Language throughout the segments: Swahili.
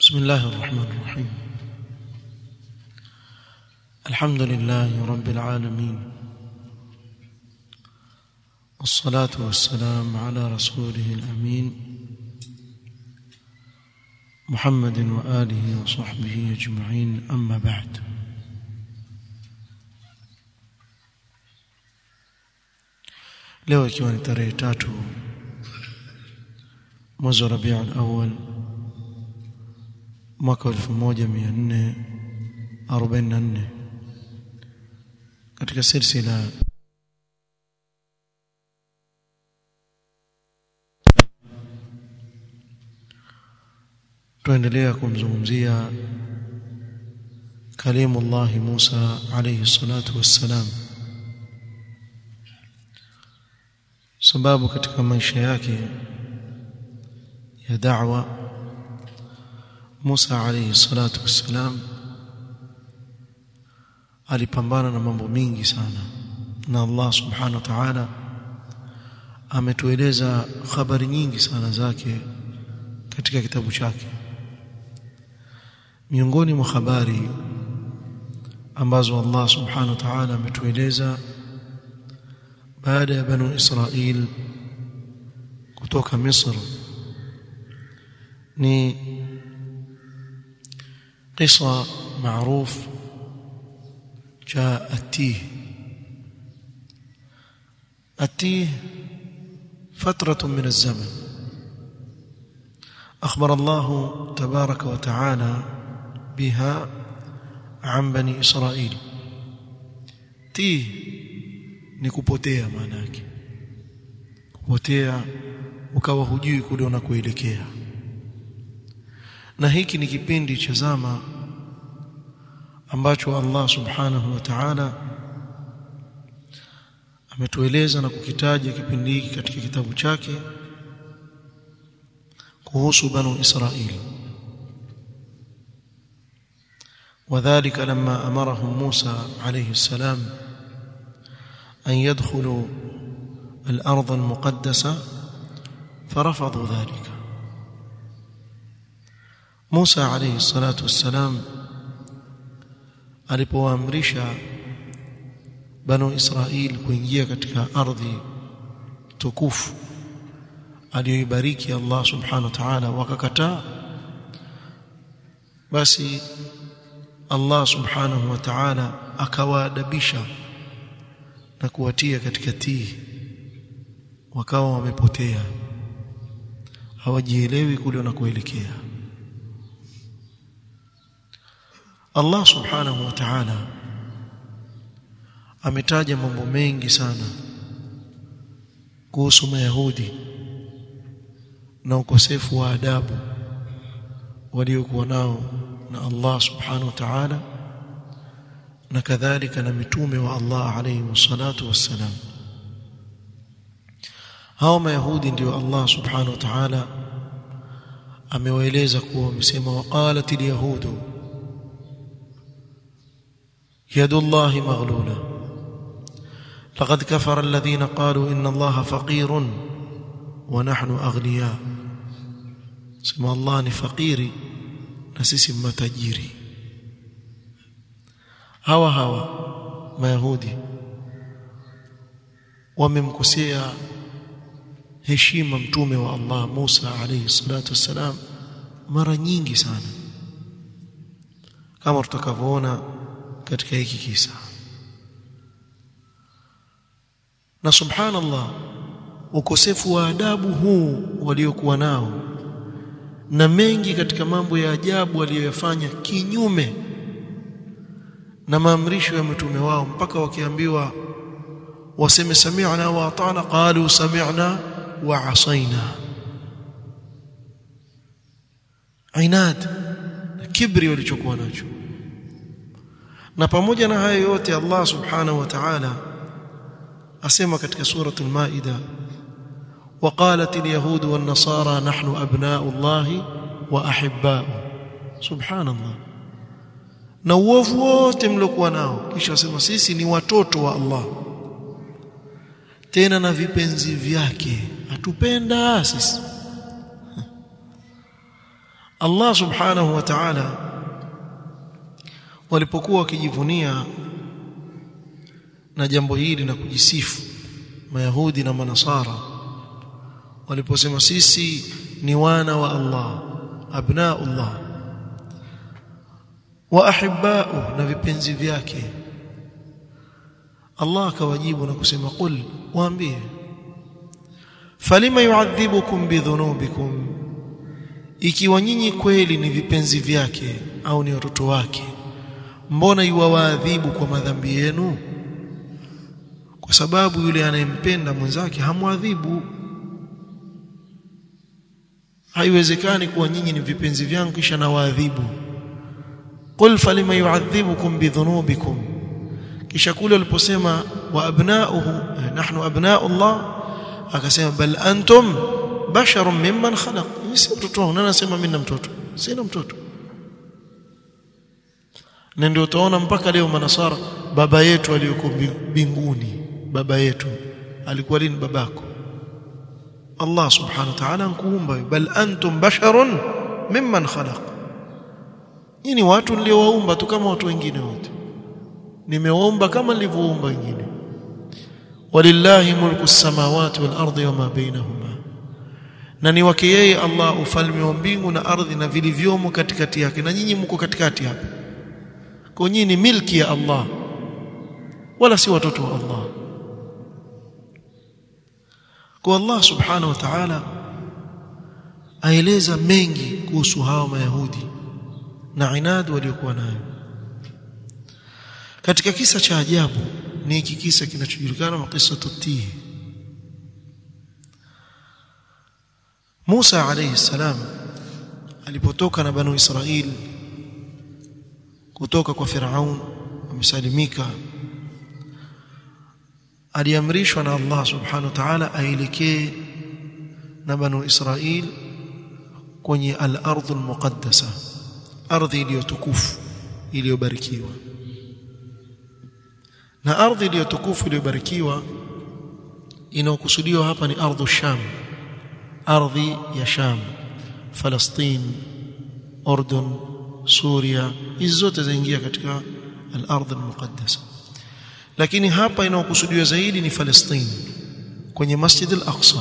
بسم الله الرحمن الرحيم الحمد لله رب العالمين والصلاة والسلام على رسوله الأمين محمد وآله وصحبه أجمعين أما بعد leo ikiwa ni tarehe tatu mwezi wa Rabiul Awwal mwaka 1444 katika silsila tuendelea kumzungumzia kalimullah Musa alayhi salatu wassalam sababu katika maisha yake ya da'wa Musa alayhi salatu wassalam alipambana na mambo mingi sana na Allah subhanahu wa ta'ala ametueleza habari nyingi sana zake katika kitabu chake miongoni mwa habari ambazo Allah subhanahu wa ta'ala ametueleza baada ya banu Israil kutoka Misri ni قصة معروف جاء التيه التيه فترة من الزمن أخبر الله تبارك وتعالى بها عن بني إسرائيل تيه نكوبوتيا معناك kupotea ukawa hujui kule unakoelekea na hiki ni kipindi cha zama ambacho Allah subhanahu wa ta'ala ametueleza na kukitaja kipindi hiki katika kitabu chake kuhusu banu Israili وذلك لما امرهم موسى عليه السلام ان يدخلوا الارض المقدسه فرفضوا ذلك Musa alayhi salatu wassalam alipoamrisha banu Israil kuingia katika ardhi tukufu aliyoibariki Allah subhanahu wa ta'ala wakakataa basi Allah subhanahu wa ta'ala akawaadabisha na kuwatia katika tii wakawa wamepotea hawajielewi kule wanakoelekea Allah subhanahu wa ta'ala ametaja mambo mengi sana kuhusu mayahudi na ukosefu wa adabu waliokuwa nao na Allah subhanahu wa ta'ala na kadhalika na mitume wa Allah alayhi wassalatu wassalam hao mayahudi ndio Allah subhanahu wa ta'ala amewaeleza kuwa wamesema waqalatil yahudu يد الله مغلولة لقد كفر الذين قالوا إن الله فقير ونحن أغنياء سمى الله فقيري نسيس متجيري هوا هوا ما يهودي وممكسيا heshima mtume wa Allah Musa alayhi salatu wassalam mara nyingi sana kama tutakavyoona katika hiki kisa na subhanallah ukosefu wa adabu huu waliokuwa nao na mengi katika mambo ya ajabu aliyoyafanya kinyume na maamrisho ya mtume wao mpaka wakiambiwa waseme sami'na wa ata'na qalu sami'na wa asaina inad kibri walichokuwa nacho na pamoja na hayo yote Allah subhanahu wa ta'ala asema katika surah al-maida وقالت اليهود والنصارى نحن ابناء الله واحباؤه سبحان الله na uovu wote mliokuwa nao kisha wasema sisi ni watoto wa Allah tena na vipenzi vyake atupenda sisi Allah subhanahu wa ta'ala walipokuwa wakijivunia na jambo hili na kujisifu mayahudi na manasara waliposema sisi ni wana wa Allah abnaullah wa ahibba'u na vipenzi vyake Allah akawajibu na kusema qul waambie falima yu'adhibukum bidhunubikum ikiwa nyinyi kweli ni vipenzi vyake au ni watoto wake mbona yuwaadhibu kwa madhambi yenu kwa sababu yule anayempenda mwenzake hamwadhibu haiwezekani kuwa nyinyi ni vipenzi vyangu kisha nawaadhibu qul falima yu'adhibukum bidhunubikum kisha kule waliposema wa abna'uhu nahnu abna'u Allah akasema bal antum basharun mimman khalaq si mtoto wangu nani anasema mimi na mtoto sina mtoto na ndio utaona mpaka leo manasara baba yetu aliyoko mbinguni baba yetu alikuwa lini babako Allah subhanahu wa ta'ala ankuumba bal antum basharun mimman khalaq nyinyi watu niliowaumba tu kama watu wengine wote nimewaumba kama nilivyoumba wengine walillahi mulku samawati wal ardi wama bainahuma na ni wake yeye Allah ufalme wa mbingu na ardhi na vilivyomo katikati yake na nyinyi mko katikati hapa kwa nyinyi ni milki ya Allah wala si watoto wa Allah kwa Allah subhanahu wa ta'ala aeleza mengi kuhusu hawa mayahudi na inadi waliokuwa nayo katika kisa cha ajabu ni hiki kisa kinachojulikana kama kisa tutihi Musa alayhi salam alipotoka na banu Israil kutoka kwa Firaun amesalimika aliamrishwa na Allah subhanahu wa ta'ala aelekee na banu Israil kwenye al-ardh al-muqaddasa ardhi iliyotukufu iliyobarikiwa na ardhi iliyotukufu iliyobarikiwa inayokusudiwa hapa ni ardhu Sham ardhi ya Sham Palestina Ordon Suria hizi zote zaingia katika al-ardh al-muqaddasa lakini hapa inayokusudiwa zaidi ni Palestina kwenye Masjid al-Aqsa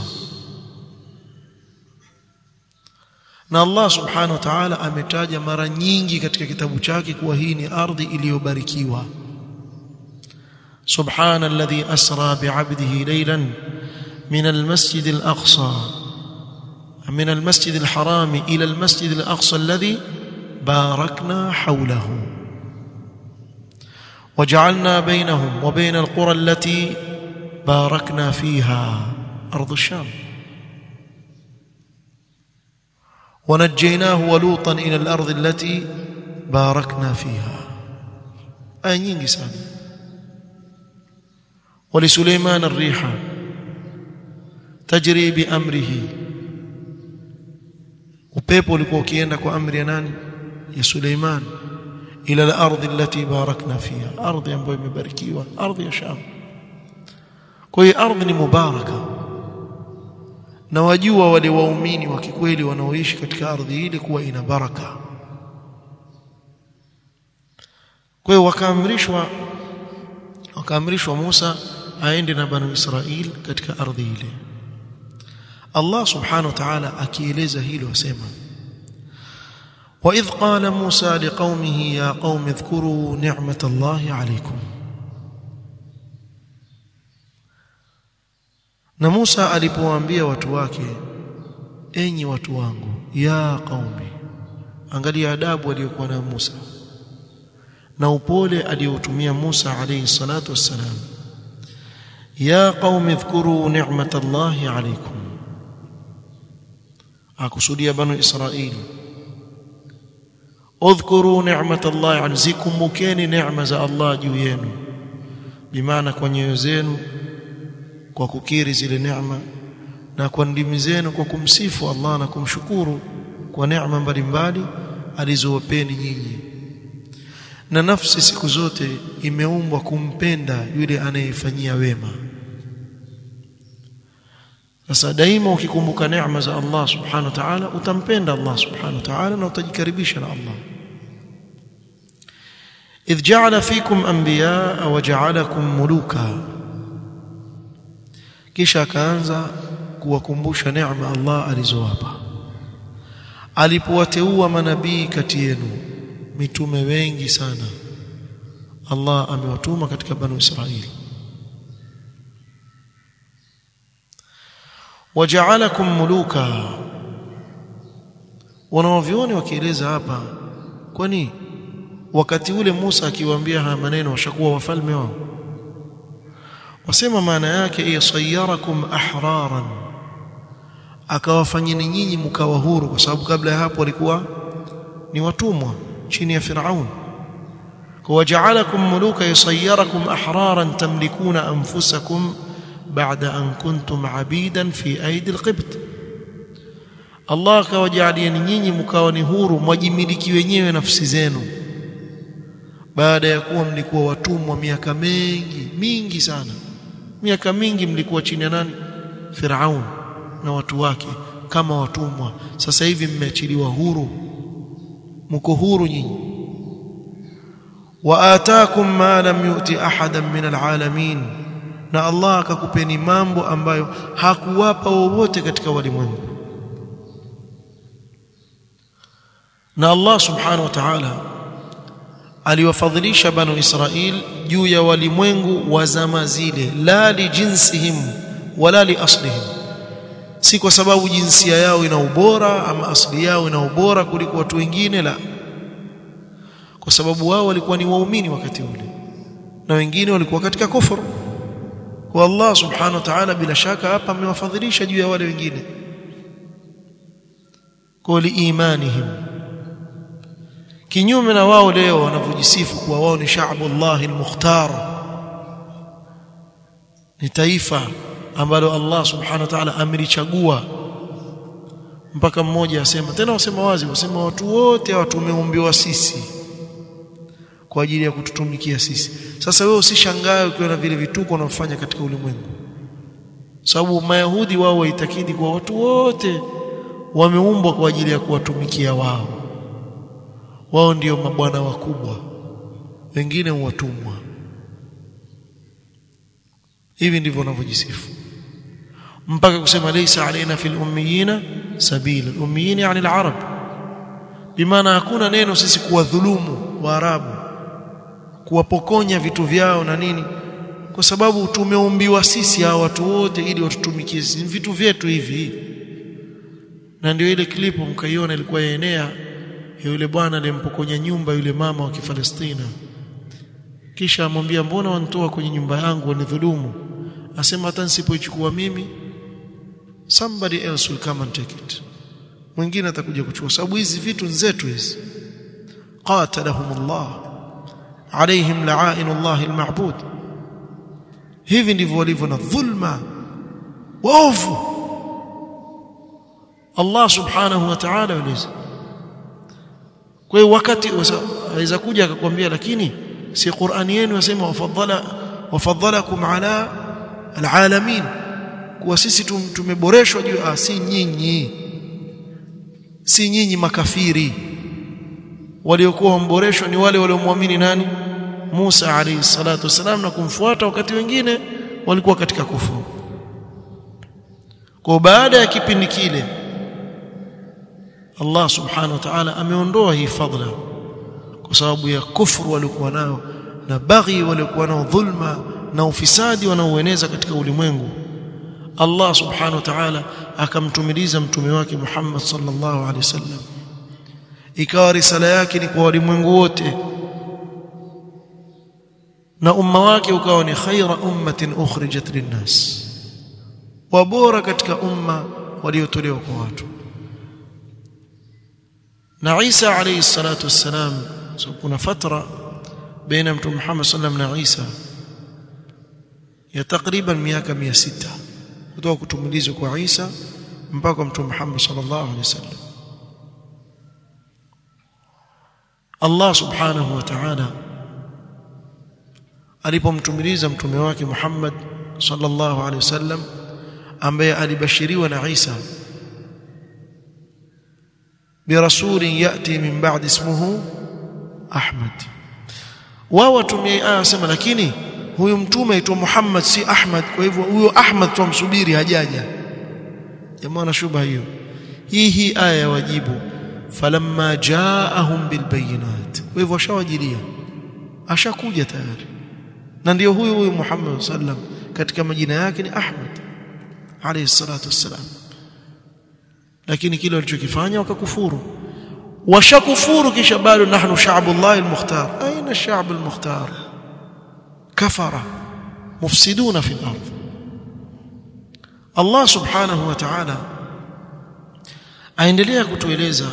na Allah subhanahu wa ta'ala ametaja mara nyingi katika kitabu chake kuwa hii ni ardhi iliyobarikiwa سبحان الذي أسرى بعبده ليلا من المسجد الأقصى من المسجد الحرام إلى المسجد الأقصى الذي باركنا حوله وجعلنا بينهم وبين القرى التي باركنا فيها أرض الشام ونجيناه ولوطا إلى الأرض التي باركنا فيها آية nyingi sana ولسليمان الريح تجري بأمره upepo ulikuwa ukienda kwa amri ya nani ya Suleiman ila al-ardh allati barakna fiha ardhi ambayo imebarikiwa ardhi ya Sham kwa hiyo ardhi ni mubaraka na wajua wale waumini wa kikweli wanaoishi katika ardhi ile kuwa ina baraka kwa hiyo wakaamrishwa wakaamrishwa Musa aende na banu Israil katika ardhi ile Allah subhanahu wa ta'ala akieleza hilo asema وإذ قال موسى لقومه يا قوم اذكروا نعمة الله عليكم na Musa alipowaambia watu wake enyi watu wangu ya qaumi angalia adabu aliyokuwa nayo Musa na upole aliotumia Musa alayhi salatu wassalam ya qaumi dhkuru ni'matallahi alaykum akusudia banu israili udhkuru ni'matallahi alaykum mukeni neema za Allah juu yenu bimaana kwa nyoyo zenu kwa kukiri zile neema na kwa ndimi zenu kwa kumsifu Allah na kumshukuru kwa neema mbalimbali alizowapeni nyinyi na nafsi siku zote imeumbwa kumpenda yule anayefanyia wema sasa daima ukikumbuka neema za Allah subhanahu wa ta'ala utampenda Allah subhanahu wa ta'ala na utajikaribisha na Allah idh ja'ala fikum anbiyaa wa ja'alakum muluka kisha akaanza kuwakumbusha neema Allah alizowapa alipowateua manabii kati yenu mitume wengi sana Allah amewatuma katika banu Israili waja'alakum muluka wanaovioni wakieleza hapa kwani wakati ule Musa akiwaambia haya maneno washakuwa wafalme wao wasema maana yake yasayarakum ahraran akawafanyeni nyinyi mkawa huru kwa sababu kabla ya hapo walikuwa ni watumwa chini ya Firaun waja'alakum muluka yasayarakum ahraran tamlikuna anfusakum ba'da an kuntum abidan fi aidi alqibt Allah akawajalieni nyinyi mkawa ni huru mwajimiliki wenyewe nafsi zenu baada ya kuwa mlikuwa watumwa miaka mingi mingi sana miaka mingi mlikuwa chini ya nani Firaun na watu wake kama watumwa sasa hivi mmeachiliwa huru mko huru nyinyi wa ataakum ma lam yu'ti ahadan min alalamin na Allah akakupeni mambo ambayo hakuwapa wowote katika walimwengu na Allah subhanahu wa ta'ala aliwafadhilisha banu Israil juu ya walimwengu wa zama zile la li jinsihim wala li aslihim si kwa sababu jinsia yao ina ubora ama asili yao ina ubora kuliko watu wengine la kwa sababu wao walikuwa ni waumini wakati ule na wengine walikuwa katika kufuru kwa Allah subhanahu wa ta'ala bila shaka hapa amewafadhilisha juu ya wale wengine kwa liimanihim kinyume na wao leo wanavyojisifu kuwa wao ni sha'bullah al-mukhtar ni taifa ambalo Allah subhanahu wa ta'ala amelichagua mpaka mmoja asema tena wasema wazi wasema watu wote watu tumeumbiwa sisi kwa ajili ya kututumikia sisi sasa wewe usishangae ukiwa na vile vituko unaofanya katika ulimwengu sababu mayahudi wao waitakidi kwa watu wote wameumbwa kwa ajili ya kuwatumikia wao wao ndio mabwana wakubwa wengine watumwa hivi ndivyo wanavyojisifu mpaka kusema laysa alaina fil ummiyina sabila ummiyina yani al-arab bimaana hakuna neno sisi kuwadhulumu waarabu kuwapokonya vitu vyao na nini kwa sababu tumeumbiwa sisi hawa watu wote ili watutumikie sisi vitu vyetu hivi na ndio ile klipu mkaiona ilikuwa yaenea yule bwana alimpokonya nyumba yule mama wa Kifalestina kisha amwambia mbona wanitoa kwenye nyumba yangu wanidhulumu asema hata nisipoichukua mimi somebody else will come and take it mwingine atakuja kuchukua sababu hizi vitu nzetu hizi qatalahumullah alaihim la'inullah alma'bud hivi ndivyo walivyo na dhulma waovu Allah subhanahu wa ta'ala uliza kwa hiyo wakati aweza kuja akakwambia lakini si Qur'ani yenu yasema wafadhala wafadhalakum ala alalamin kuwa sisi tumeboreshwa juu ah si nyinyi si nyinyi makafiri waliokuwa wamboreshwa ni wale waliomwamini nani Musa alayhi salatu wasalam na kumfuata wakati wengine walikuwa katika kufuru kwa baada ya kipindi kile Allah subhanahu wa ta'ala ameondoa hii fadhila kwa sababu ya kufuru waliokuwa nao na baghi waliokuwa nao dhulma na ufisadi wanaoeneza katika ulimwengu Allah subhanahu wa ta'ala akamtumiliza mtume wake Muhammad sallallahu alaihi wasallam ikawa risala yake ni kwa walimwengu wote na umma wake ukawa ni khaira ummatin ukhrijat linnas wa bora katika umma waliotolewa kwa watu na Isa alayhi salatu wassalam so kuna fatra baina mtume Muhammad sallam na Isa ya takriban miaka 600 kutoka kutumilizwa kwa Isa mpaka mtume Muhammad sallallahu alaihi wasallam Allah subhanahu wa ta'ala alipomtumiliza mtume wake Muhammad sallallahu alaihi wasallam ambaye alibashiriwa na Isa birasulin yati min ba'di ismuhu Ahmad wao watumie aya sema lakini huyu mtume aitwa Muhammad si Ahmad kwa hivyo huyo Ahmad tumsubiri hajaja jamaa na shubha hiyo hii hii aya ya wajibu falamma jaahum bilbayinat kwa hivyo ashawajilia ashakuja tayari na ndio huyu huyu Muhammad sallam katika majina yake ni Ahmad alayhi salatu wassalam lakini kile walichokifanya wakakufuru washakufuru kisha bado nahnu sha'bullah almukhtar aina ash-sha'b almukhtar kafara mufsiduna fi al-ard Allah subhanahu wa ta'ala aendelea kutueleza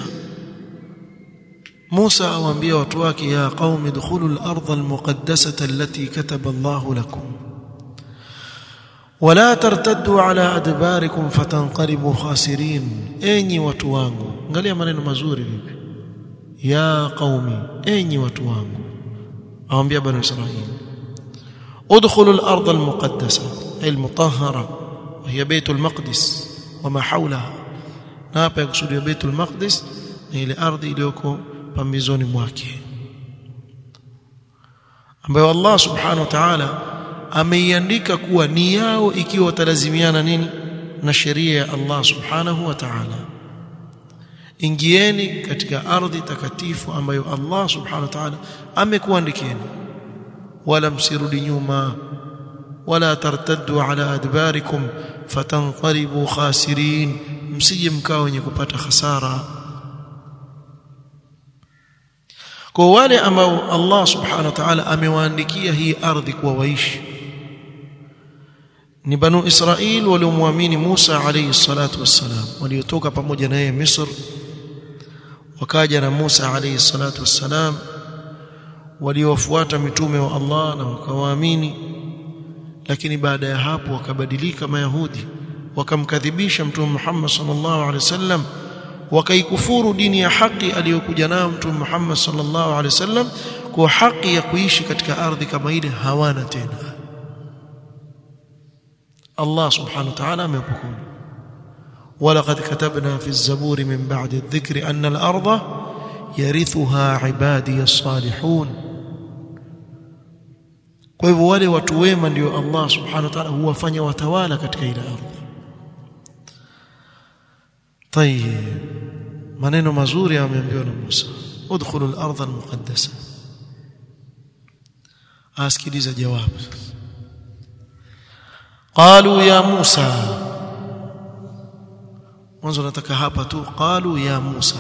Musa awaambia watu wake ya qaumi dukhulu al-ardha al-muqaddasata allati kataba Allah lakum wala tartaddu ala adbarikum fatanqalibu khasirin enyi watu wangu angalia maneno mazuri vipi ya qaumi enyi watu wangu awaambia bani israil udkhulu al-ardha al-muqaddasa ay al-mutahhara wa hiya bayt al-maqdis wama hawlaha na hapa yakusudia bayt al-maqdis ni ile ardhi iliyoko pambizoni mwake ambayo Allah subhanahu wa ta'ala ameiandika kuwa ni yao ikiwa watalazimiana nini na sheria ya Allah subhanahu wa ta'ala ingieni katika ardhi takatifu ambayo Allah subhanahu wa ta'ala amekuandikieni wala msirudi nyuma wala tartaddu ala adbarikum fatanqalibu khasirin msije mkao wenye kupata hasara kwa wale ambao Allah subhanahu wa ta'ala amewaandikia hii ardhi kuwa waishi ni banu Israil waliomwamini Musa alayhi salatu wassalam waliotoka pamoja na yeye Misr wakaja na Musa alayhi salatu wassalam waliofuata mitume wa Allah na wakawaamini lakini baada ya hapo wakabadilika mayahudi wakamkadhibisha mtume Muhammad sallallahu alaihi wasallam wakaikufuru dini ya haki aliyokuja nayo mtume Muhammad sallallahu alaihi wasallam kwa haki ya kuishi katika ardhi kama ile hawana tena Allah subhanahu wa ta'ala amepokea ولقد كتبنا في الزبور من بعد الذكر أن الأرض يرثها عبادي الصالحون kwa hivyo wale watu wema ndio Allah subhanahu wa ta'ala huwafanya watawala katika ile ardhi طيب maneno mazuri ameambiwa na Musa udkhulu al-ardh al-muqaddasa asikiliza jawabu qalu ya Musa mwanzo nataka hapa tu qalu ya Musa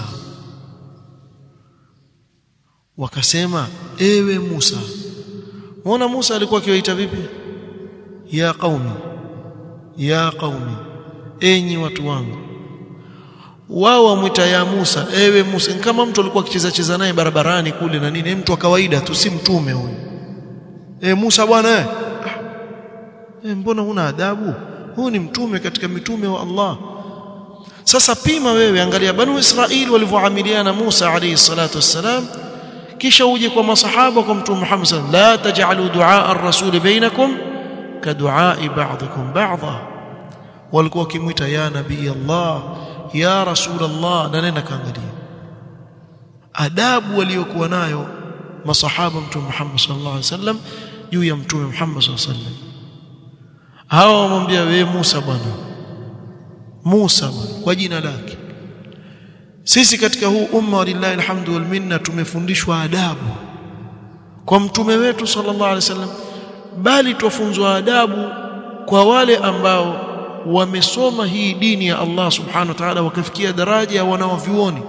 wakasema ewe Musa muona Musa alikuwa akiwaita vipi ya qaumi ya qaumi enyi watu wangu wao wamwita ya Musa ewe Musa kama mtu alikuwa akicheza cheza naye barabarani kule na nini mtu wa kawaida tu si mtume huyu e Musa bwana eh e, mbona huna adabu huyu ni mtume katika mitume wa Allah sasa pima wewe angalia banu Israili walivyoamiliana Musa alayhi salatu wassalam kisha uje kwa masahaba kwa mtume Muhammad sallallahu la taj'alu du'a ar-rasul bainakum ka du'a ba'dikum ba'dha walikuwa kimwita ya nabii Allah ya rasul Allah na nenda kaangalia adabu waliokuwa nayo masahaba mtume Muhammad sallallahu alaihi wasallam juu ya mtume Muhammad sallallahu alaihi wasallam hawa wamwambia wewe Musa bwana Musa bwana kwa jina lake sisi katika huu umma walillahi alhamdu wal minna tumefundishwa adabu kwa mtume wetu sallallahu alaihi wasallam bali tufunzwa adabu kwa wale ambao wamesoma hii dini ya Allah subhanahu wa ta'ala wakafikia daraja ya wanaovioni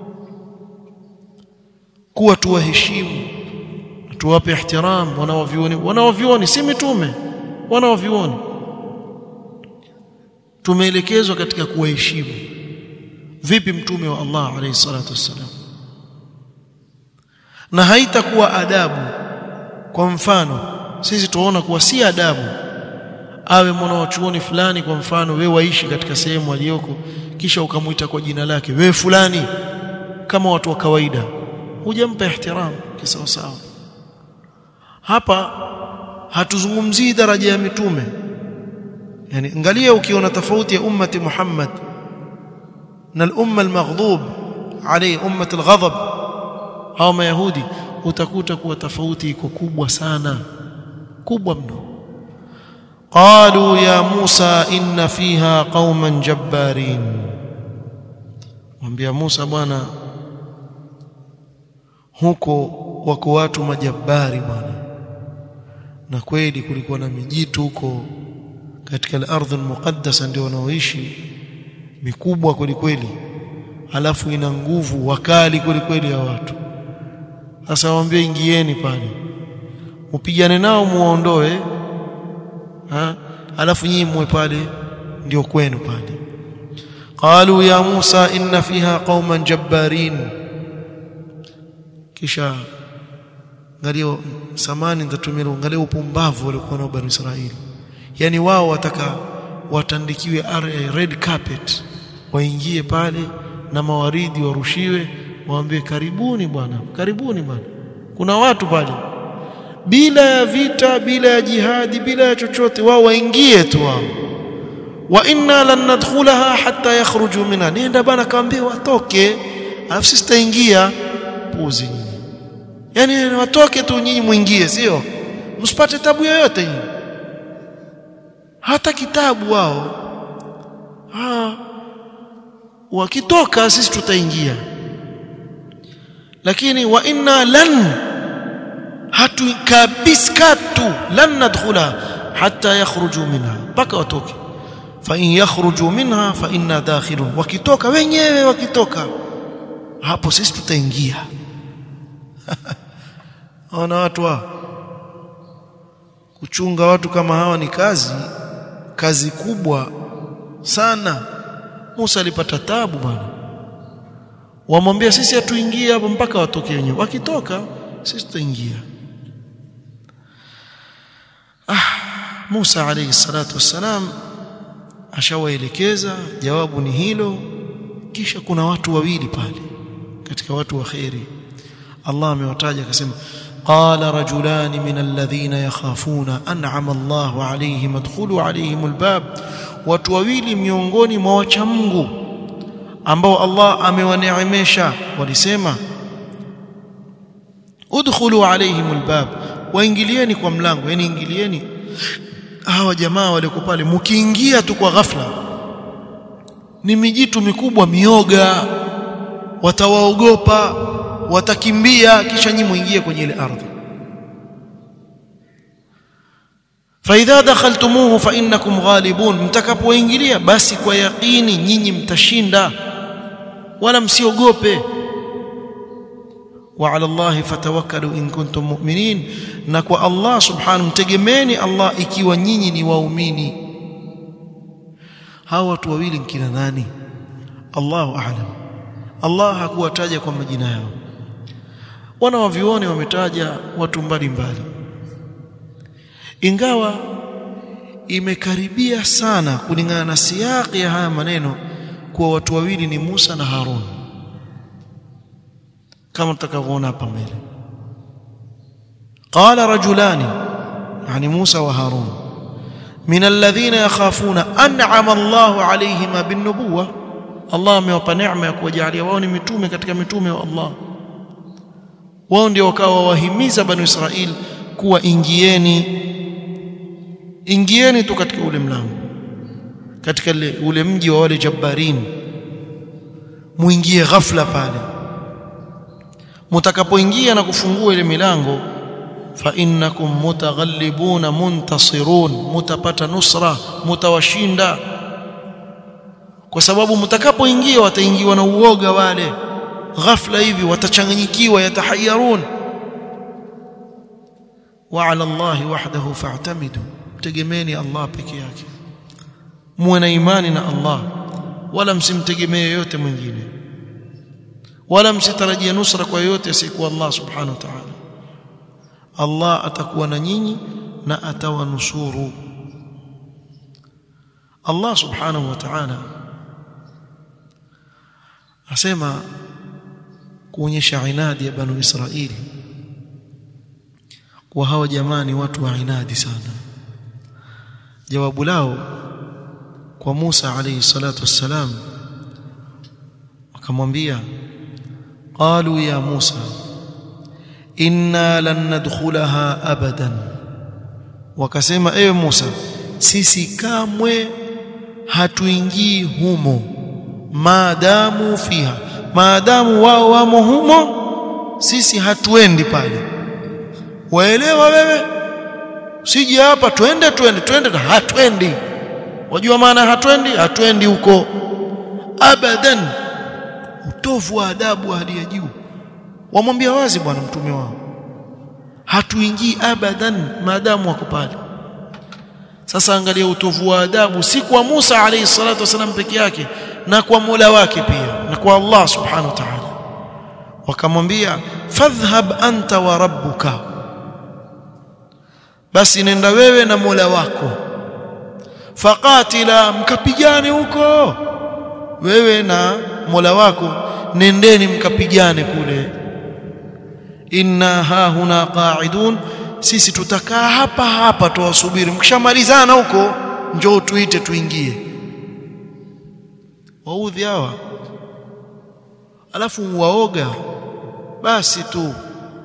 kuwa tuwaheshimu tuwape ihtiram wanaovioni wanaovioni si mitume wanaovioni tumeelekezwa katika kuwaheshimu vipi mtume wa Allah alayhi salatu wassalam na haitakuwa adabu kwa mfano sisi tunaona kuwa si adabu awe mwana wa chuoni fulani kwa mfano we waishi katika sehemu aliyoko kisha ukamwita kwa jina lake we fulani kama watu wa kawaida hujampa ihtiram kisawa sawa hapa hatuzungumzii daraja ya mitume yani angalia ukiona tofauti ya ummati Muhammad na al-umma al-maghdub alayhi ummati al-ghadab hao mayahudi utakuta kuwa tofauti iko kubwa sana kubwa mno qalu ya Musa inna fiha qauman jabbarin mwambia Musa bwana huko wako watu majabari bwana na kweli kulikuwa na mijitu huko katika al-ardh al-muqaddasa ndio wanaoishi mikubwa kweli kweli alafu ina nguvu wakali kweli kweli ya watu sasa waambie ingieni pale upigane nao muondoe ha alafu nyinyi muwe pale ndio kwenu pale qalu ya Musa inna fiha qauman jabbarin kisha angalia samani nitatumia angalia upumbavu walikuwa nao bani Israeli yani wao wataka watandikiwe red carpet waingie pale na mawaridi warushiwe waambie karibuni bwana karibuni bwana kuna watu pale bila ya vita bila ya jihadi bila ya chochote wao waingie tu wao wa inna lan nadkhulaha hatta yakhruju minha nenda bana kaambie watoke alafu sisi tutaingia puzi nyinyi yani watoke tu nyinyi muingie sio msipate tabu yoyote nyinyi hata kitabu wao ha wakitoka sisi tutaingia lakini wa inna lan hatu kabiskatu lan nadkhula hatta yakhruju minha mpaka watoke fa in yakhruju minha fa inna dakhilun wakitoka wenyewe wakitoka hapo sisi tutaingia ona watu wa kuchunga watu kama hawa ni kazi kazi kubwa sana Musa alipata tabu bwana wamwambia sisi hatuingie hapo mpaka watoke wenyewe wakitoka sisi tutaingia ah Musa alayhi salatu wassalam ashawaelekeza jawabu ni hilo kisha kuna watu wawili pale katika watu wa khairi Allah amewataja akasema قال رجلان من الذين يخافون انعم الله عليهم ادخلوا عليهم الباب watu wawili miongoni mwa wacha Mungu ambao Allah amewaneemesha walisema udkhulu alaihim albab waingilieni kwa mlango yani ingilieni hawa jamaa walioko pale mkiingia tu kwa ghafla ni mijitu mikubwa mioga watawaogopa watakimbia kisha nyinyi muingie kwenye ile ardhi فاذا دخلتموه فانكم غالبون mtakapoingilia basi kwa yaqini nyinyi mtashinda wala msiogope وعلى الله فتوكلوا ان كنتم مؤمنين na kwa Allah subhanahu mtegemeeni Allah ikiwa nyinyi ni waumini hawa watu wawili kina nani Allahu a'lam Allah hakuwataja kwa majina yao wana wavione wametaja watu mbalimbali ingawa imekaribia sana kulingana na siyaki ya haya maneno kuwa watu wawili ni Musa na Harun kama tutakavyoona hapa mbele qala rajulani yani Musa wa Harun min alladhina yakhafuna an'ama Allahu alayhima bin nubuwah Allah amewapa neema ya kuwajalia wao ni mitume katika mitume wa Allah wao ndio wakawa wahimiza banu Israil kuwa ingieni ingieni tu katika ule mlango katika ule, ule mji wa wale jabbarin muingie ghafla pale mtakapoingia na kufungua ile milango fa innakum mutaghallibuna muntasirun mutapata nusra mutawashinda kwa sababu mtakapoingia wataingiwa na uoga wale ghafla hivi watachanganyikiwa yatahayarun wa ala Allah wahdahu fa'tamidu tegemeni Allah peke yake muwe na imani na Allah wala msimtegemee yote mwingine wala msitarajie nusra kwa yote asiyekuwa Allah subhanahu wa ta'ala Allah atakuwa na nyinyi na atawanusuru Allah subhanahu wa ta'ala asema kuonyesha inadi ya banu Israili kwa hawa jamani watu wa inadi sana jawabu lao kwa Musa alayhi salatu wassalam akamwambia qalu ya Musa inna lan nadkhulaha abadan wakasema ewe Musa sisi kamwe hatuingii humo maadamu fiha maadamu wao wamo humo sisi hatuendi pale waelewa wewe usije hapa twende twende twende na hatwendi wajua maana hatwendi hatwendi huko abadan utovu wa adabu wa hali ya juu wamwambia wazi bwana mtume wao hatuingii abadan maadamu wako pale sasa angalia utovu wa adabu si kwa Musa alayhi salatu wasalam peke yake na kwa Mola wake pia na kwa Allah subhanahu wa ta'ala wakamwambia fadhhab anta wa rabbuka basi nenda wewe na Mola wako faqatila mkapigane huko wewe na Mola wako nendeni mkapigane kule inna ha huna qa'idun sisi tutakaa hapa hapa tuwasubiri mkishamalizana huko njoo tuite tuingie waudhi hawa alafu waoga basi tu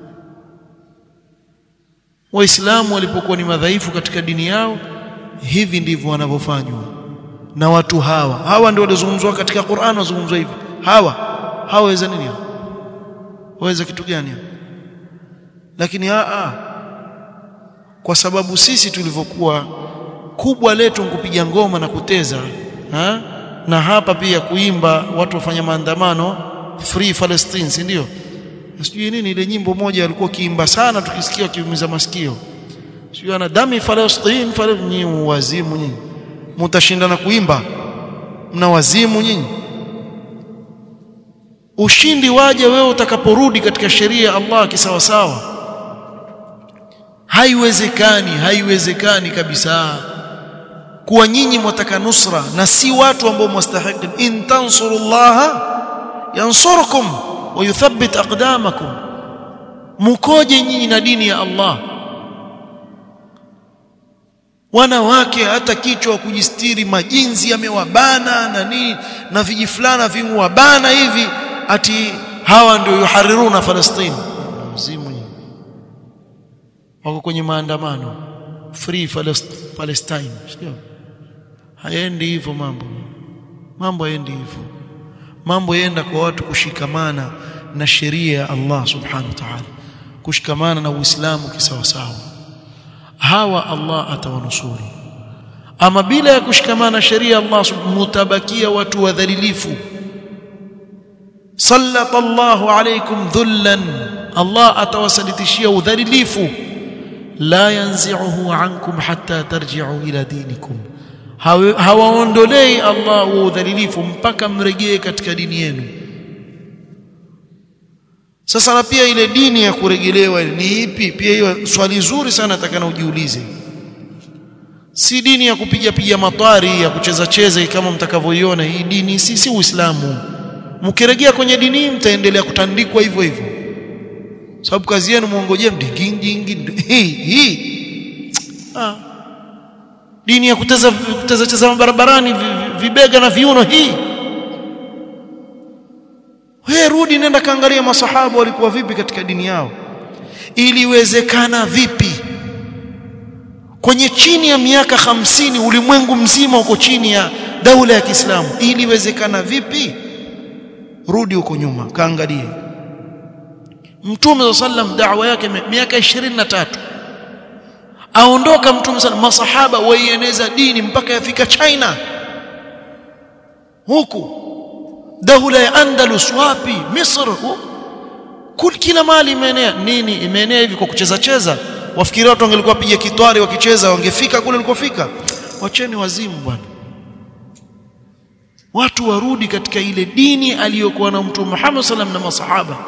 waislamu walipokuwa ni madhaifu katika dini yao hivi ndivyo wanavyofanywa na watu hawa hawa ndio walizungumzwa katika Qur'an wazungumzwa hivi hawa hawaweza nini waweza kitu gani lakini a kwa sababu sisi tulivyokuwa kubwa letu kupiga ngoma na kuteza ha? na hapa pia kuimba watu wafanya maandamano free Palestine si ndio sijui nini ile nyimbo moja alikuwa kiimba sana tukisikia kiumiza masikio sijui ana dami Palestine Palestine wazimu nyinyi mtashindana kuimba mna wazimu nyinyi ushindi waje wewe utakaporudi katika sheria ya Allah kisawasawa haiwezekani haiwezekani kabisa kuwa nyinyi mwataka nusra na si watu ambao mustahiki in tansurullaha yansurukum wa yuthabbit aqdamakum mukoje nyinyi na dini ya Allah wanawake hata kichwa kujistiri majinzi yamewabana na nini na vijifulana vimewabana hivi ati hawa ndio yuhariruna Palestina mzimu wako kwenye maandamano free Palestine sio haendi hivyo mambo mambo haendi hivyo mambo yaenda kwa watu kushikamana na sheria ya Allah subhanahu wa ta'ala kushikamana na Uislamu kisawasawa hawa Allah atawanusuru ama bila ya kushikamana na sheria Allah mutabakia watu wadhalilifu sallata Allahu alaykum dhullan Allah atawasalitishia udhalilifu la yanzi'uhu ankum hatta tarji'u ila dinikum hawaondolei Allah wa udhalilifu mpaka mrejee katika dini yenu sasa na pia ile dini ya kurejelewa ni ipi pia hiyo swali zuri sana atakana ujiulize si dini ya kupiga piga matari ya kucheza cheza kama mtakavyoiona hii dini si si Uislamu mkirejea kwenye dini mtaendelea kutandikwa hivyo hivyo sababu kazi yenu muongojea mdingingi hii hii ah dini ya kuteza kuteza cheza barabarani vibega na viuno hii wewe rudi nenda kaangalia masahaba walikuwa vipi katika dini yao iliwezekana vipi kwenye chini ya miaka hamsini ulimwengu mzima uko chini ya daula ya Kiislamu iliwezekana vipi rudi huko nyuma kaangalie Mtume sallam da'wa yake miaka 23 aondoka Mtume sallam masahaba waieneza dini mpaka yafika China huku daula ya Andalus wapi Misri kul kila mali imeenea nini imeenea hivi kwa kucheza cheza wafikiri watu wangelikuwa piga kitwari wakicheza wangefika kule walikofika wacheni wazimu bwana watu warudi katika ile dini aliyokuwa na Mtume Muhammad sallam na masahaba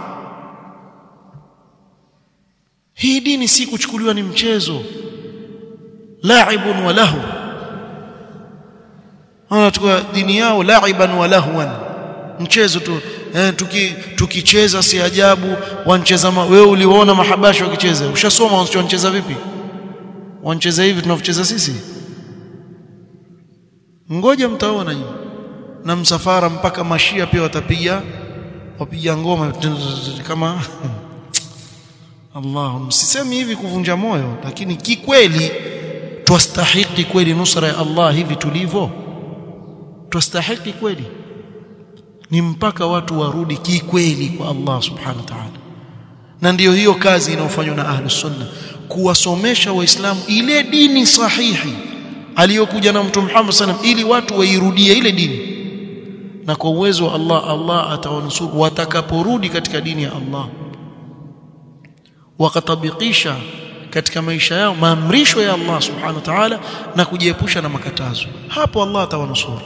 hii dini si kuchukuliwa ni mchezo laibun wa lahu wanachukua dini yao laiban wa lahwan mchezo tu eh, tuki tukicheza si ajabu wancheza wewe uliona mahabashi wakicheza ushasoma wanacheza vipi wancheza hivi tunavyocheza sisi ngoja mtaona nyinyi na msafara mpaka mashia pia watapiga wapiga ngoma kama Allah msisemi hivi kuvunja moyo lakini kikweli twastahiki kweli nusra ya Allah hivi tulivyo twastahiki kweli ni mpaka watu warudi kikweli kwa Allah subhanahu wa ta'ala na ndiyo hiyo kazi inayofanywa na ahlus sunna kuwasomesha waislamu ile dini sahihi aliyokuja na mtume Muhammad sallam ili watu wairudie ile dini na kwa uwezo wa Allah Allah atawanusuru watakaporudi katika dini ya Allah wakatabikisha katika maisha yao maamrisho ya Allah subhanahu wa ta'ala na kujiepusha na makatazo hapo Allah atawanusuru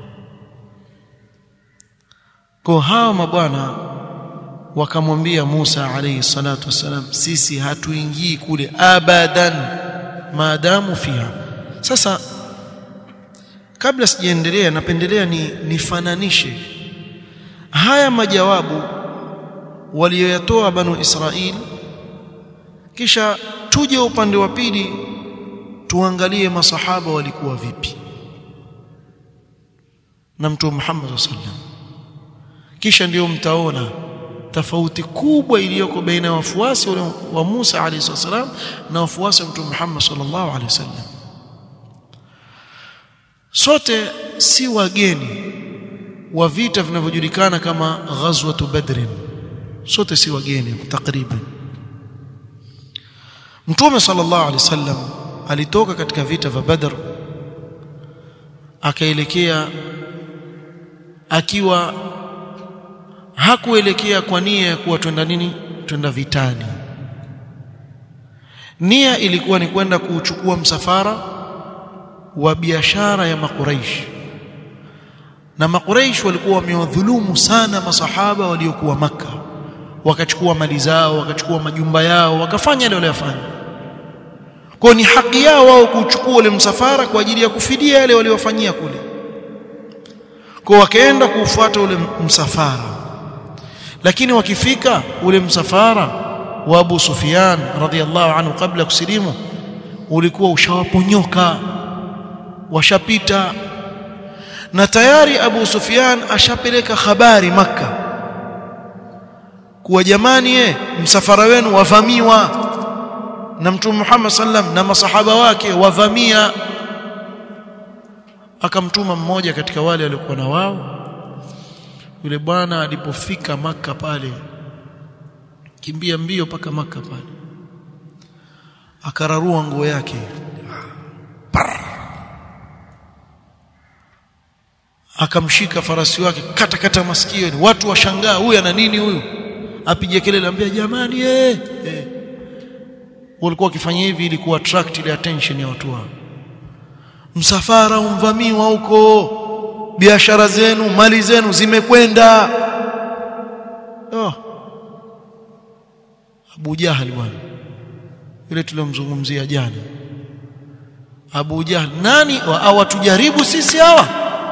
kwa hawa mabwana wakamwambia Musa alayhi salatu wasalam sisi hatuingii kule abadan maadamu fiha sasa kabla sijaendelea napendelea ni nifananishe haya majawabu walioyatoa banu Israil kisha tuje upande wa pili tuangalie masahaba walikuwa vipi na mtume Muhammad sallam kisha ndio mtaona tofauti kubwa iliyoko baina ya wafuasi wa Musa alayhi wasallam na wafuasi wa mtume Muhammad sallallahu alaihi wasallam sote si wageni wa vita vinavyojulikana kama ghazwatu badr sote si wageni takriban mtume sallallahu alaihi wasallam alitoka katika vita vya badr akaelekea akiwa hakuelekea kwa nia ya kuwa twenda nini twenda vitani nia ilikuwa ni kwenda kuchukua msafara wa biashara ya makuraish na makuraish walikuwa wamewadhulumu sana masahaba waliokuwa maka wakachukua mali zao wakachukua majumba yao wakafanya yale waliyofanya kwa ni haki yao wao kuchukua ule msafara kwa ajili ya kufidia yale waliofanyia kule kwa wakaenda kuufuata ule msafara lakini wakifika ule msafara wa Abu Sufyan radhiallahu anhu kabla kusilimu ulikuwa ushawaponyoka washapita na tayari Abu Sufyan ashapeleka habari maka kuwa jamani ye, msafara wenu wavamiwa na mtume Muhammad sallam na masahaba wake wavamia akamtuma mmoja katika wale waliokuwa na wao yule bwana alipofika maka pale kimbia mbio paka maka pale akararua nguo yake Parr. akamshika farasi wake kata kata masikio watu washangaa huyu ana nini huyu apige kelele ambia jamani eh eh walikuwa wakifanya hivi ili ku attract ile attention ya watu wao msafara umvamiwa huko biashara zenu mali zenu zimekwenda oh. Abu Jahal bwana yule tulomzungumzia jana Abu Jahal nani awatujaribu sisi hawa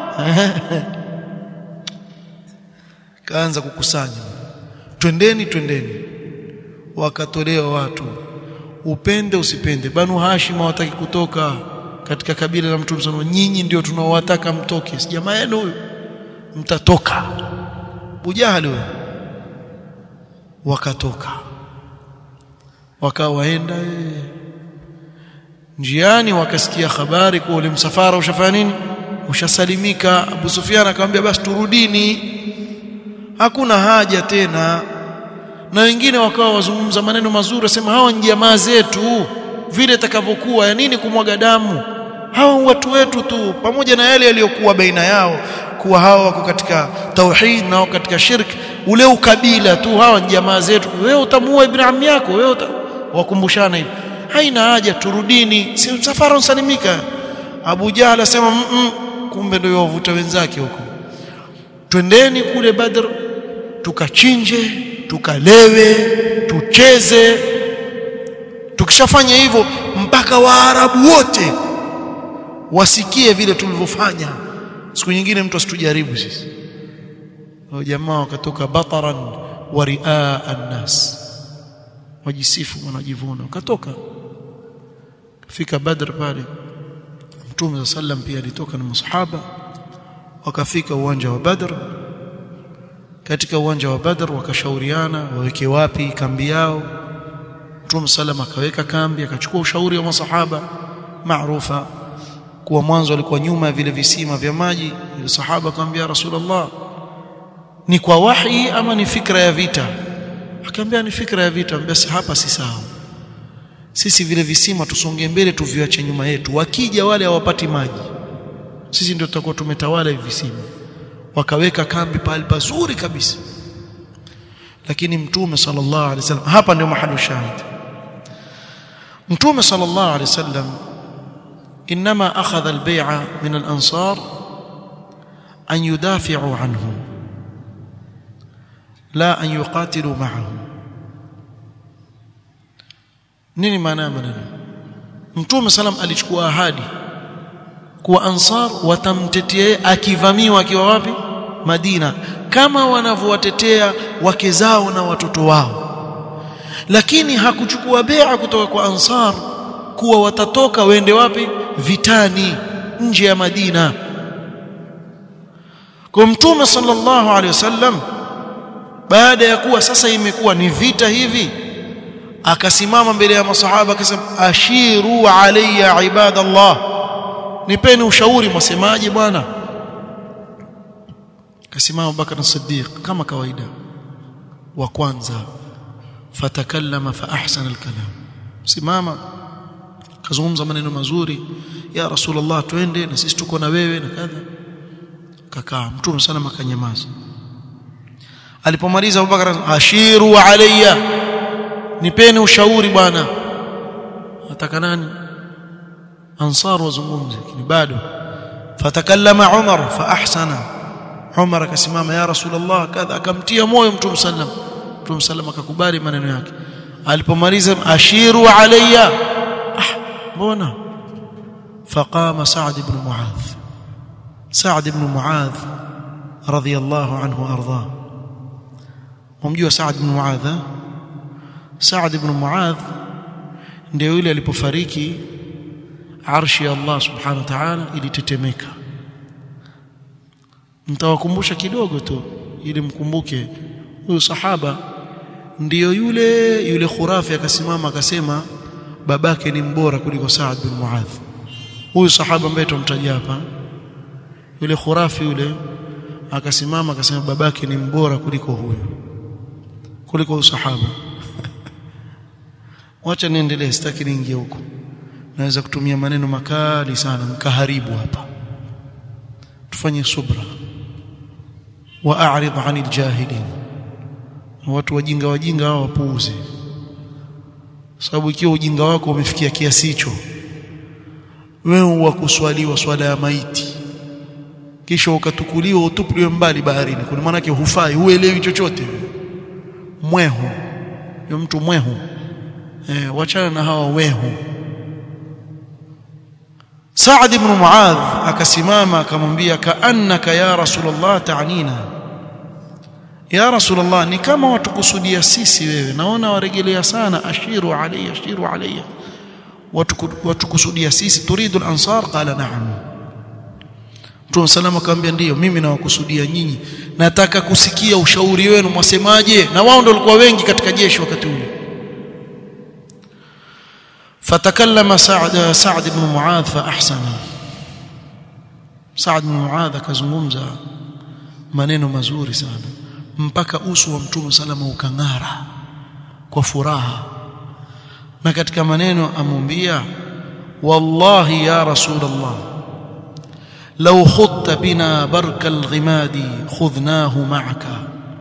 kaanza kukusanya twendeni twendeni wakatolewa watu upende usipende banu hashim hawataki kutoka katika kabila la mtume sana nyinyi ndio tunaowataka mtoke si jamaa yenu huyu mtatoka bujahali wewe wakatoka wakawaenda njiani wakasikia habari kwa ule msafara ushafanya nini ushasalimika Abu Sufyan akamwambia basi turudini hakuna haja tena na wengine wakawa wazungumza maneno mazuri wasema hawa ni jamaa zetu vile itakavyokuwa ya nini kumwaga damu hawa watu wetu tu pamoja na yale yaliyokuwa baina yao kuwa hawa wako katika tauhid na wako katika shirk ule ukabila tu hawa ni jamaa zetu wewe utamuua ibn ammi yako wewe uta... wakumbushana hivi haina haja turudini si msafara usalimika Abu Jahl asema mm -mm, kumbe ndio wavuta wenzake huko twendeni kule Badr tukachinje tukalewe tucheze tukishafanya hivyo mpaka waarabu wote wasikie vile tulivyofanya siku nyingine mtu asitujaribu sisi hao jamaa wakatoka bataran wa riaa annas wajisifu wanajivuna wakatoka fika badr pale Mtume sallam pia alitoka na masahaba wakafika uwanja wa Badr katika uwanja wa Badr wakashauriana waweke wapi kambi yao Mtume sallam akaweka kambi akachukua ushauri wa masahaba maarufa kuwa mwanzo alikuwa nyuma ya vile visima vya maji ile sahaba akamwambia Rasulullah ni kwa wahi ama ni fikra ya vita akamwambia ni fikra ya vita basi hapa si sawa sisi vile visima tusonge mbele tuviache nyuma yetu wakija wale hawapati maji sisi ndio tutakuwa tumetawala hivi visima wakaweka kambi pale pazuri kabisa lakini mtume sallallahu alaihi wasallam hapa ndio mahali shahid mtume sallallahu alaihi wasallam انما اخذ البيعه من الانصار ان يدافعوا عنه لا ان يقاتلوا معه nini maana ya maneno mtume salam alichukua ahadi kuwa ansar watamtetea akivamiwa akiwa wapi Madina kama wanavyowatetea wake zao na watoto wao lakini hakuchukua bea kutoka kwa ansar kuwa watatoka waende wapi vitani nje ya Madina kwa mtume sallallahu alaihi wasallam baada ya kuwa sasa imekuwa ni vita hivi akasimama mbele ya masahaba akasema ashiru alayya ibadallah nipeni ushauri mwasemaje bwana akasimama Bakar as-Siddiq kama kawaida wa kwanza fatakallama fa ahsana al-kalam simama kazungumza maneno mazuri ya rasulullah twende na sisi tuko na wewe na kadha kakaa mtume sana akanyamaza alipomaliza Abubakar ashiru alayya nipeni ushauri bwana nataka nani ansar wazungumze lakini bado fatakallama umar fa ahsana umar akasimama ya rasulullah kadha akamtia moyo mtume sallam mtume sallam akakubali maneno yake alipomaliza ashiru alayya ah mbona فقام سعد بن معاذ سعد بن معاذ رضي الله عنه وارضاه ممجوا سعد بن معاذ Saad ibn Muadh ndio yule alipofariki arshi ya Allah subhanahu wa ta'ala ilitetemeka nitawakumbusha kidogo tu ili mkumbuke huyu sahaba ndiyo yule yule khurafi akasimama akasema babake ni mbora kuliko Saad bin Muadh huyu sahaba ambaye tumtaja hapa yule khurafi yule akasimama akasema babake ni mbora kuliko huyu kuliko huyu sahaba wacha niendelee sitaki niingie huko naweza kutumia maneno makali sana mkaharibu hapa tufanye subra wa a'rid 'anil jahilin watu wajinga wajinga hao wapuuze sababu ikiwa ujinga wako umefikia kiasi hicho wewe wa kuswaliwa swala ya maiti kisha ukatukuliwa utupuliwe mbali baharini kwa maana yake hufai huelewi chochote mwehu yule mtu mwehu eh, wachana na hawa wehu Saad ibn Muadh akasimama akamwambia kaannaka ya Rasulullah ta'nina ya Rasulullah ni kama watukusudia sisi wewe naona warejelea sana ashiru alayya ashiru alayya watukusudia sisi turidu al-ansar qala na'am Mtume salama akamwambia ndiyo mimi nawakusudia nyinyi nataka kusikia ushauri wenu mwasemaje na wao ndio walikuwa wengi katika jeshi wakati ule فتكلم سعد سعد بن معاذ فاحسن سعد بن معاذ akazungumza maneno mazuri sana mpaka uso wa mtume salama ukang'ara kwa furaha na katika maneno amwambia wallahi ya rasulullah law khutta bina barka alghimadi khudnahu ma'aka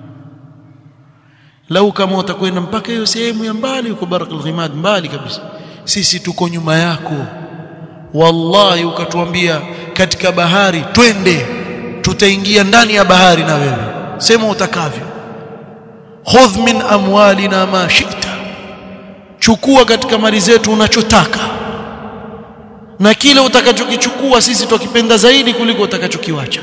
lau kama utakwenda mpaka hiyo sehemu ya mbali uko barka alghimad mbali kabisa sisi tuko nyuma yako wallahi ukatuambia katika bahari twende tutaingia ndani ya bahari na wewe sema utakavyo khudh min amwalina ma shita chukua katika mali zetu unachotaka na kile utakachokichukua sisi tukipenda zaidi kuliko utakachokiwacha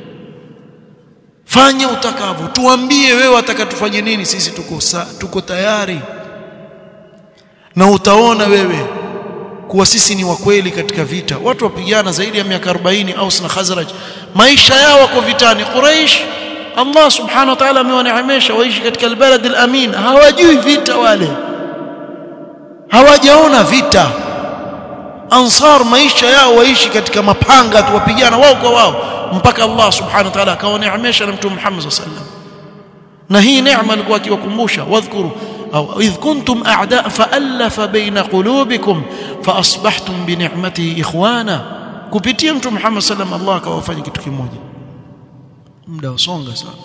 fanya utakavyo tuambie wewe atakatufanye nini sisi tuko sa, tuko tayari na utaona wewe kuwa sisi ni wakweli katika vita watu wapigana zaidi ya miaka 40 Aus na Khazraj maisha yao wako vitani Quraysh Allah subhanahu wa ta'ala amewaneemesha waishi katika albalad alamin hawajui vita wale hawajaona vita ansar maisha yao waishi katika mapanga tu wapigana wao kwa wao mpaka Allah subhanahu wa ta'ala akawaneemesha na mtume Muhammad sallallahu alaihi wasallam na hii neema alikuwa akiwakumbusha wadhkuru au idh kuntum a'da fa'alafa baina qulubikum faasbahtum bi ni'matihi ikhwana kupitia mtume Muhammad sallallahu Allah akawafanya kitu kimoja muda usonga sana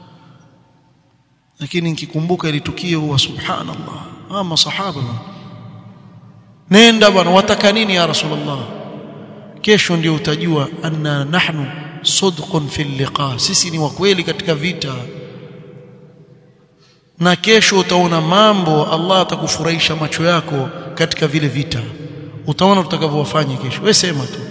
lakini nikikumbuka ile tukio huwa subhanallah ah masahaba nenda bwana wataka nini ya rasulullah kesho ndio utajua anna nahnu صدق في اللقاء sisi ni wa kweli katika vita na kesho utaona mambo Allah atakufurahisha macho yako katika vile vita utaona tutakavyowafanya kesho wewe sema tu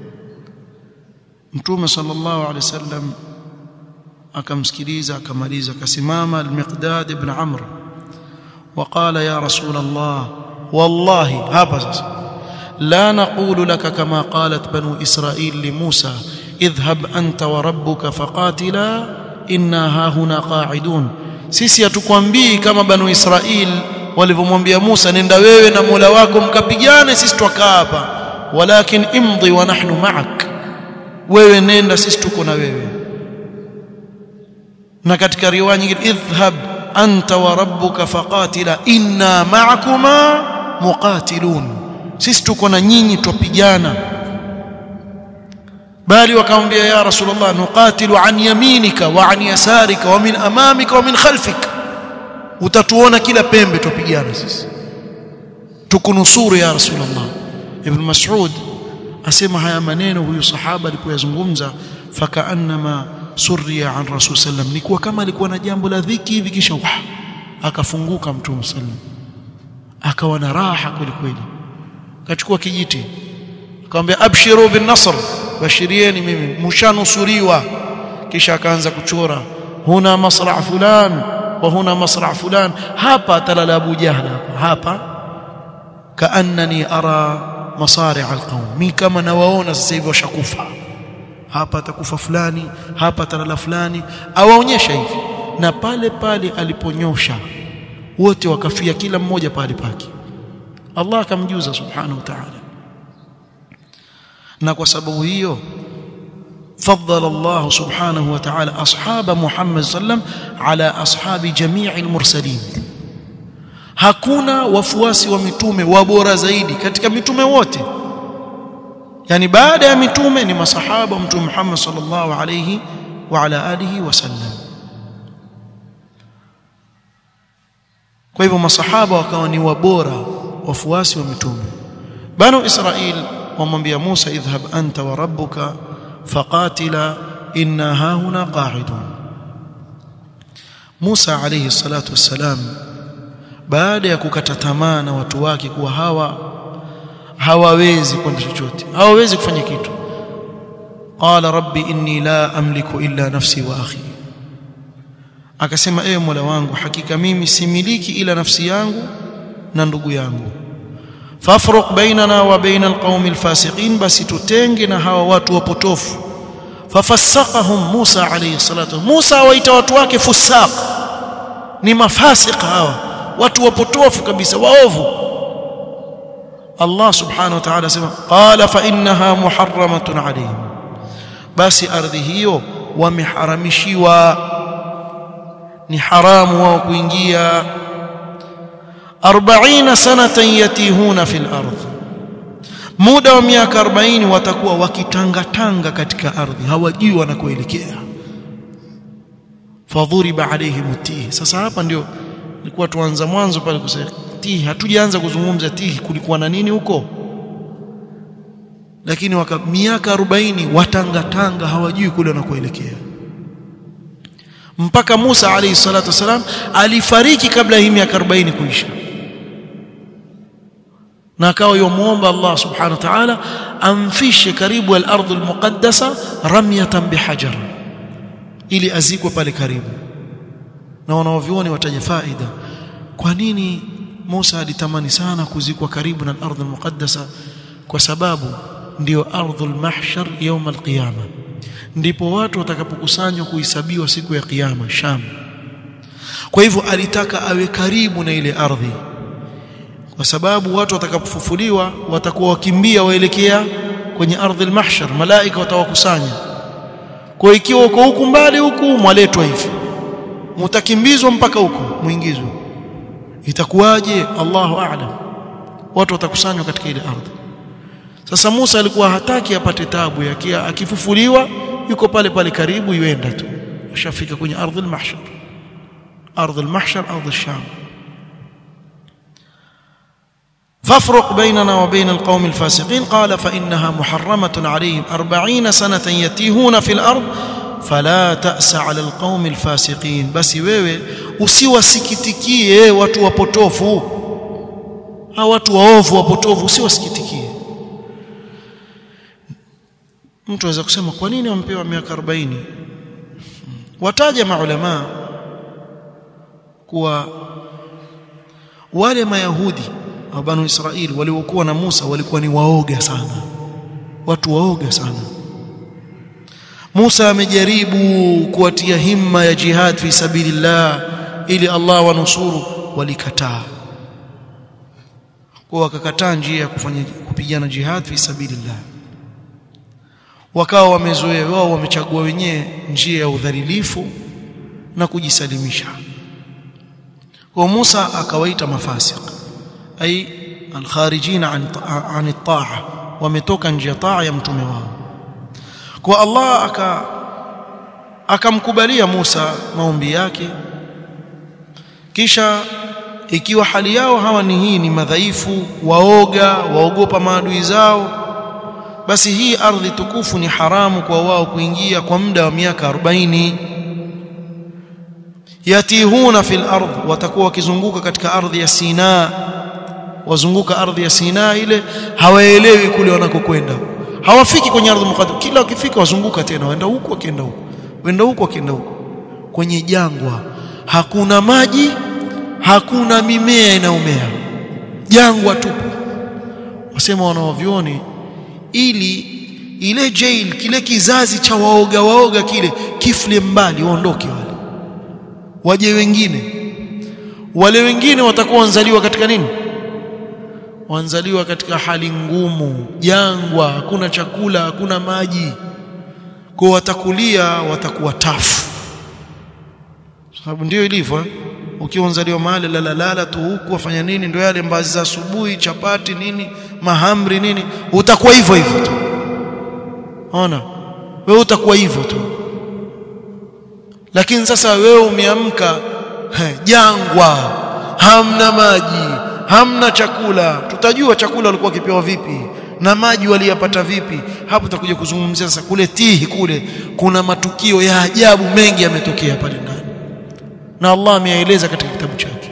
Mtume sallallahu alaihi wasallam akamsikiliza akamaliza akasimama al-Miqdad ibn Amr وقال يا رسول الله والله hapa sasa لا نقول لك كما قالت بنو إسرائيل لموسى اذهب أنت وربك فقاتلا إنا ها هنا قاعدون sisi hatukwambii kama banu Israil walivyomwambia Musa nenda wewe na Mola wako mkapigane sisi twakaa hapa walakin imdhi wa nahnu ma'ak wewe nenda sisi tuko na wewe na katika riwaya nyingine idhhab anta wa rabbuka faqatila inna ma'akuma muqatilun sisi tuko na nyinyi twapigana bali wakamwambia ya rasulullah nuqatilu an yaminika wa an yasarika wa min amamika wa min khalfik utatuona kila pembe tupigana sisi tukunusuru ya rasulullah ibn mas'ud asema haya maneno huyu sahaba alipoyazungumza fakaannama surriya an rasul sallam ni kuwa kama alikuwa na jambo la dhiki hivi kisha akafunguka mtume sallam akawa na raha kweli kweli akachukua kijiti akamwambia abshiru bin nasr bashirieni mimi mshanusuriwa kisha akaanza kuchora huna masra fulan wa huna masra fulan hapa talala Abu Jahl hapa hapa kaannani ara masari' alqawm mi kama nawaona sasa hivi washakufa hapa atakufa fulani hapa talala fulani awaonyesha hivi na pale pale aliponyosha wote wakafia kila mmoja pale pake Allah akamjuza subhanahu wa ta'ala na kwa sababu hiyo فضل الله سبحانه وتعالى أصحاب محمد صلى الله عليه وسلم على أصحاب جميع المرسلين hakuna wafuasi wa mitume wa bora zaidi katika mitume wote yani baada ya mitume ni masahaba wa mtume Muhammad sallallahu alayhi wa ala alihi wasallam kwa hivyo masahaba wakawa ni wabora wafuasi wa mitume banu israil wamwambia Musa idhhab anta wa rabbuka faqatila inna hahuna qa'idun Musa alayhi salatu wassalam baada ya kukata tamaa na watu wake kuwa hawa hawawezi kwenda chochote hawawezi kufanya kitu qala rabbi inni la amliku illa nafsi wa akhi akasema ewe mola wangu hakika mimi similiki ila nafsi yangu na ndugu yangu fafruq bainana wa baina alqaumi alfasiqin basi tutenge na hawa watu wapotofu fafassaqahum Musa alayhi salatu Musa waita watu wake fusaq ni mafasiq hawa watu wapotofu kabisa waovu Allah subhanahu wa ta'ala sema qala fa innaha muharramatun alayhim basi ardhi hiyo wameharamishiwa ni haramu wao kuingia 40 sanatan yatihuna fil ardh muda wa miaka 40 watakuwa wakitangatanga katika ardhi hawajui wanakoelekea fadhuriba alayhim tihi sasa hapa ndio nilikuwa tuanza mwanzo pale kusema tihi hatujaanza kuzungumza tihi kulikuwa na nini huko lakini waka miaka 40 watangatanga hawajui kule wanakoelekea mpaka Musa alayhi salatu wasalam alifariki kabla hii miaka 40 kuisha na akawa yomuomba Allah subhanahu wa ta'ala amfishe karibu al-ardh al-muqaddasa ramyatan bihajar ili azikwe pale karibu na wanaovioni wataja faida kwa nini Musa alitamani sana kuzikwa karibu na ardhi muqaddasa kwa sababu ndiyo ardhul mahshar يوم القيامه ndipo watu watakapokusanywa kuhesabiwa siku ya kiyama Sham kwa hivyo alitaka awe karibu na ile ardhi kwa sababu watu watakapofufuliwa watakuwa wakimbia waelekea kwenye ardhi al-mahshar malaika watawakusanya kwa ikiwa uko huku mbali huku mwaletwa hivi mtakimbizwa mpaka huko muingizwe itakuwaje Allahu a'lam watu watakusanywa katika ile ardhi sasa Musa alikuwa hataki apate tabu yake akifufuliwa yuko pale pale karibu yuenda tu ashafika kwenye ardhi al-mahshar ardhi al-mahshar ardhi al-sham فافرق بيننا وبين القوم الفاسقين قال فإنها محرمة عليهم أربعين سنة يتيهون في الأرض فلا تأس على القوم الفاسقين بس wewe usiwasikitikie watu wapotofu hao watu waovu wapotofu usiwasikitikie mtu anaweza kusema kwa nini wampewa miaka 40 wataja maulama kuwa wale mayahudi au banu Israeli waliokuwa na Musa walikuwa ni waoga sana watu waoga sana Musa amejaribu kuwatia himma ya jihad fi sabilillah ili Allah wanusuru walikataa kwa wakakataa njia ya kufanya kupigana jihad fi sabilillah wakawa wamezoea wao wamechagua wenyewe njia ya udhalilifu na kujisalimisha kwa Musa akawaita mafasik ay alkharijina an an at-ta'a wametoka nje ya taa ya mtume wao kwa Allah aka akamkubalia Musa maombi yake kisha ikiwa hali yao hawa ni hii ni madhaifu waoga waogopa maadui zao basi hii ardhi tukufu ni haramu kwa wao kuingia kwa muda wa miaka 40 yatihuna fil ardh watakuwa wakizunguka katika ardhi ya Sina wazunguka ardhi ya Sina ile hawaelewi kule wanakokwenda hawafiki kwenye ardhi muqaddas kila wakifika wazunguka tena waenda huku wakienda huku waenda huku wakienda huku kwenye jangwa hakuna maji hakuna mimea inayomea jangwa tupu wasema wanaovioni ili ile jail kile kizazi cha waoga waoga kile kifle mbali waondoke wale waje wengine wale wengine watakuwa wanzaliwa katika nini wanzaliwa katika hali ngumu jangwa hakuna chakula hakuna maji kwa watakulia watakuwa tafu sababu ndio ilivyo ukiwa unzaliwa mahali lalalala tu huku wafanya nini ndio yale mbazi za asubuhi chapati nini mahamri nini utakuwa hivyo hivyo tu ona wewe utakuwa hivyo tu lakini sasa wewe umeamka jangwa hamna maji hamna chakula tutajua chakula walikuwa wakipewa vipi na maji waliyapata vipi hapo tutakuja kuzungumzia sasa kule tihi kule kuna matukio ya ajabu mengi yametokea pale ndani na Allah ameyaeleza katika kitabu chake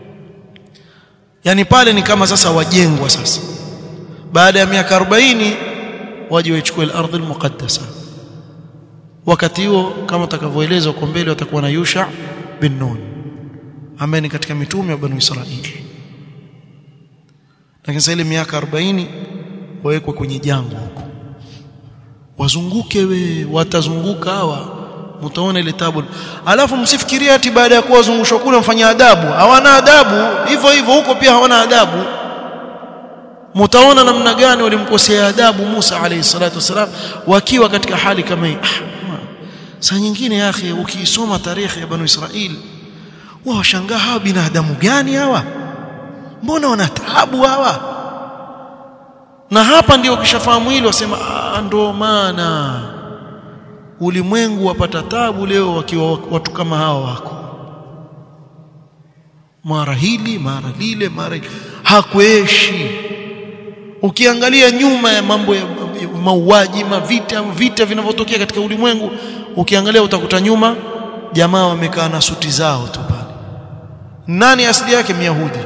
yani pale ni kama sasa wajengwa sasa baada ya miaka 40 waje wachukue al-ardh al-muqaddasa wakati huo kama takavyoelezwa kwa mbele watakuwa na Yusha bin Nun ambaye ni katika mitume wa Banu Israili lakini sasa ile miaka 40 wawekwe kwenye jangwa huko wazunguke we watazunguka hawa mtaona ile tabu alafu msifikirie ati baada ya kuwa wazungushwa kule mfanya adabu hawana adabu hivyo hivyo huko pia hawana adabu mtaona namna gani walimkosea adabu Musa alayhi salatu wasalam wakiwa katika hali kama hii ah, saa nyingine ya akhi ukisoma tarehe ya banu Israil wao washangaa hawa binadamu gani hawa mbona wana taabu hawa na hapa ndio ukishafahamu hilo wasema ndo maana ulimwengu wapata tabu leo wakiwa watu kama hawa wako mara hili mara lile mara hakueshi ukiangalia nyuma ya mambo ya mauaji mavita vita vinavyotokea katika ulimwengu ukiangalia utakuta nyuma jamaa wamekaa na suti zao tu pale nani asili yake myahudi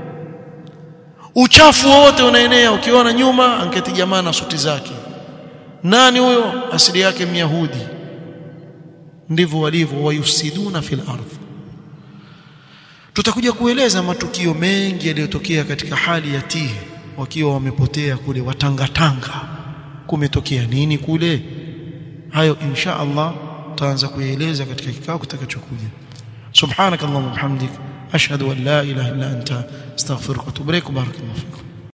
uchafu wote unaenea ukiona nyuma anketi jamaa na suti zake nani huyo asili yake myahudi ndivyo walivyo wayusiduna fil ardh tutakuja kueleza matukio mengi yaliyotokea katika hali ya tihi wakiwa wamepotea kule watangatanga kumetokea nini kule hayo insha Allah tutaanza kuyaeleza katika kikao kitakachokuja subhanakallahumma bihamdik ashhadu an la ilaha illa anta astaghfiruka wa atubu ilaik barakallahu